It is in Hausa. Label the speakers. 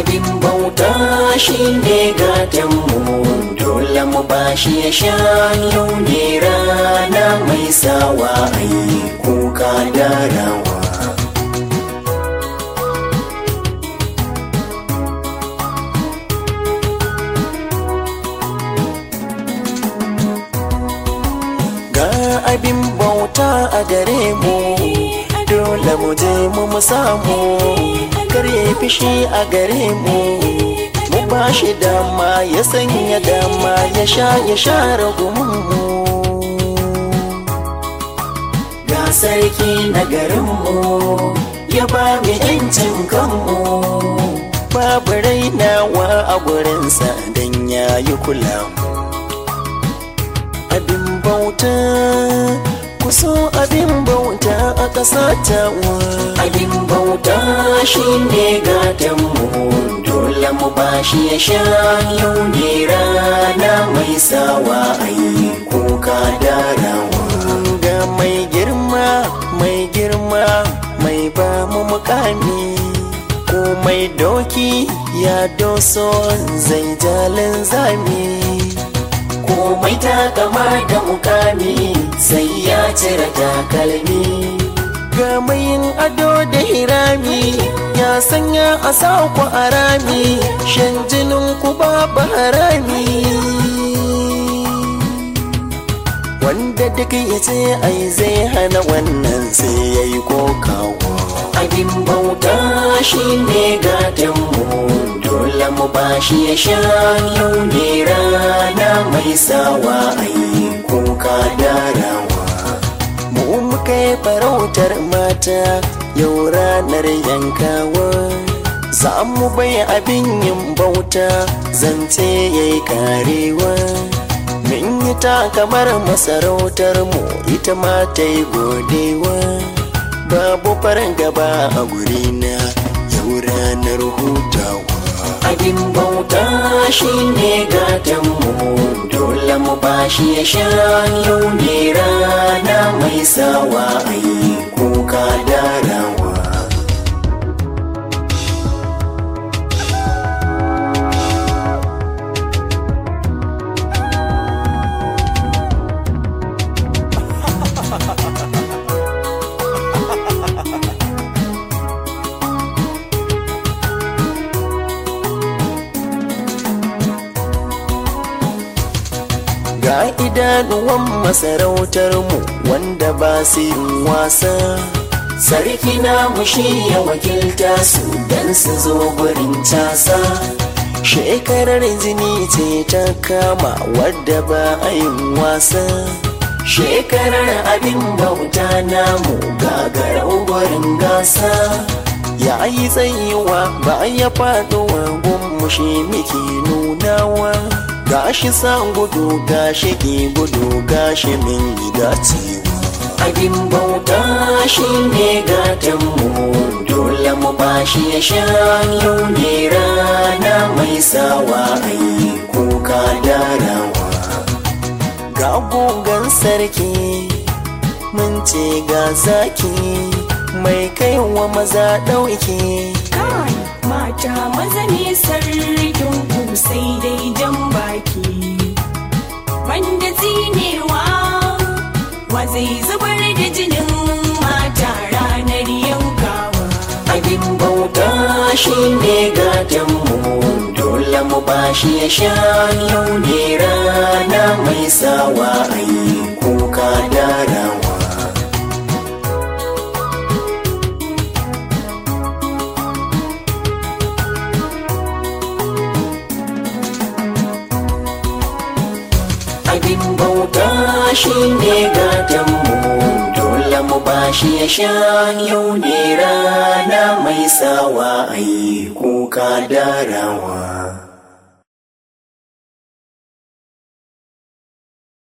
Speaker 1: abin bauta shi ne gatanmu dole mu bashi ya sha yau ne rana mai sawa ai kuka da rawa ga abin bauta a gare mu dole mu je mu mu samu kar ya fishi a gare mu mu ba shi dama ya sanya dama ya sha ya share gumunmu ga sarki na garinmu ya ba mu yancin kanmu babu rainawa a gurinsa don ya yi kula mu abin bauta kuso abin bauta a ƙasa tawa abin bauta shi ne gatanmu dole mu bashi ya sha yau ne rana mai sawa ai kuka da rawa ga mai girma mai girma mai ba mu mukami ko mai doki ya doso zai jalin zami komai takama da mukami sai ya cire takalmi ga mayin ado da hirami ya sanya a ku a rami shan jinin ku babu harami wanda duk ya ce ai zai hana wannan sai ya yi kokawa abin bauta shi ne gatanmu dole mu bashi ya sha yau ne rana mai sawa ai kuka da rawa mu muka yi farautar mata yau ranar yankawa za mu bai abin yin bauta zance ya yi karewa min yi ta kamar masarautar mu ita ma ta yi godewa babu farin gaba a gurina yau ranar hutawa abin bauta shi ne gatanmu dole mu bashi ya sha yau ne rana mai sawa ai kuka da rawa ga idanuwan masarautarmu wanda ba su yin wasa sarki na mushi ya wakilta su don su zo gurin casa shekarar jini ce ta kama wadda ba a yin wasa shekarar abin bauta namu gagarau gurin gasa ya yi tsayiwa ba ya faɗuwa gummushi muke nunawa gashi san gudu gashi ki gudu gashi min dacewa abin bauta shi ne gatanmu dole mu bashi ya sha yau ne rana mai sawa ai kuka da rawa ga gogon sarki mun ce ga zaki mai kaiwa maza ɗauke
Speaker 2: kai mata maza ne sarkin ku sai dai jan baki wanda tsinewa wa zai zubar da jinin mata ranar yankawa
Speaker 1: abin bauta shi ne gatanmu dole mu bashi ya sha yau ne rana mai sawa ai kuka da rawa abin bauta shi ne gatanmu dole mu bashi ya sha yau ne rana mai sawa ai kuka da rawa